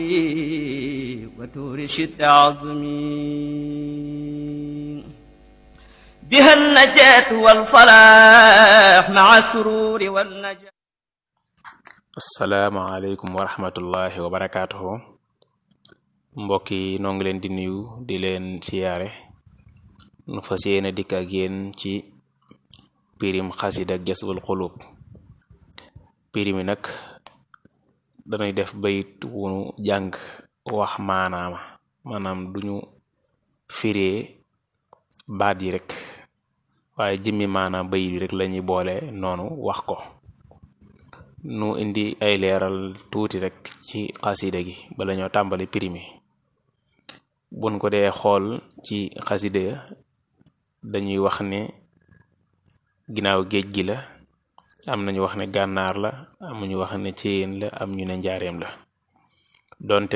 وتور شد عظمي بها النجاة والفلاح مع السرور والنجاة asalaamaaleykum wa rahmatullahi wa barakaatuhu mbokk yi noo ngi leen di nuyu di leen siyaare nu fas yéene dikk ak yéen ci pirim xasida ak jasbul xulub pirim yi nag dañuy def bayit wunu jàng wax maanaama maanaam duñu firee baat yi rek waaye jëmmi maanaam bayit yi rek lañuy boole noonu wax ko nu indi ay leeral tuuti rek ci xasida gi bala ñoo tàmbali pirimi buñ ko dee xool ci xasida dañuy wax ne ginnaaw géej gi la am nañu wax ne gànnaar la am ñu wax ne céyeen la am ñu ne njaareem la donte